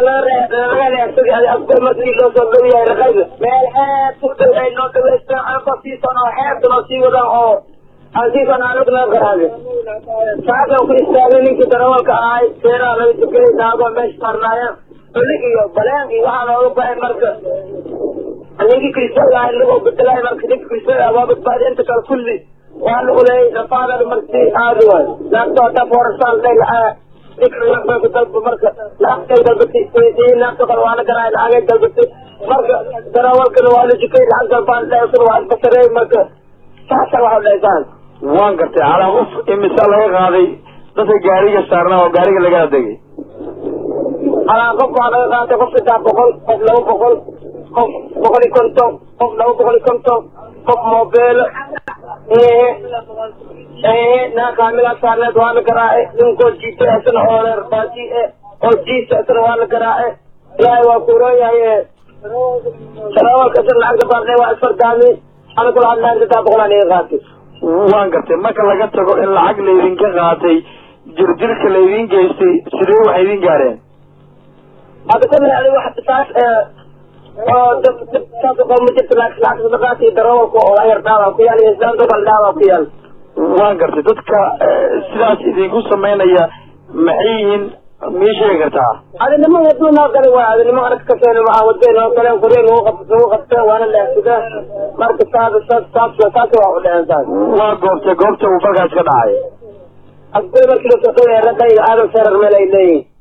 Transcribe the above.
laga reebsaday asbar markii loo soo dhow yahay raqayda meel xeeb ku dhow ay noo dhaweystaan anko siisan oo xeebta noo sii wadaan oo aan siisan anug noo garaade saakan ku istaagay ninkii darawalka ahay seeraha laga tukaday naagoo meesha saarnaayeen xulig iyo baleen iyo waxaa nooga baxay marka ninkii kristoga ahay lagoo bedelay marka ninka kristoga waa badbaaday inta kale kulli waa lagu leeyay nafaadada marka aadi waay naagtoo dhan foorasaan lay lacaa ninka dalba marka lacagtay dalbatay naagta kale waa la garaay lacagay dalbatay marka darawalkana waa la jikay lacag dalbaan dhaysana waa iskasareey marka saasa waxa dhaysaan waan gartay calaa qof imisa laga qaaday dadka gaariga saarnaa oo gaariga lagala degay alaa qof waa laga qaatay qof saddex boqol qof laba boqol qof boqol iyo konton qof laba boqol iyo konton qof moobeelo ee ee naa kaamigaa saarneed waa la garaace ninkoo jiita isna oo reer baati e oo jiisa isna waa la garaace ilaahay waa kuuroon yahay ee darawalka isna lacagta baarnay waa isfardaami ana kula hadlahay saddex boqol aan iga qaatay waan gartay marka laga tago in lacag laydinka qaatay jirjirka laydin geystay sidee waxay idin gaareen hadda ka mid wax saas oo dab dab saas oo ma jirto lacag lacag sadaqaat iyo darawalka oo ayar dhaawa ku yaal iyo islaan dobal dhaawa ku yaal waan gartay dadka sidaas idinku samaynaya maxay yihiin mii sheegi kartaa adinimo waduu noo galay waay adinimo arag kaseen waxaa waday noo galeen qoryo nagu qab nagu qabteen waana leexsida marka saas saas saas saas waa u dheheen saas waa goobtay goobta uu falkaas ka dhacay asbay markii la soo dhawaya ragayga aadan serar meel ay leeyihin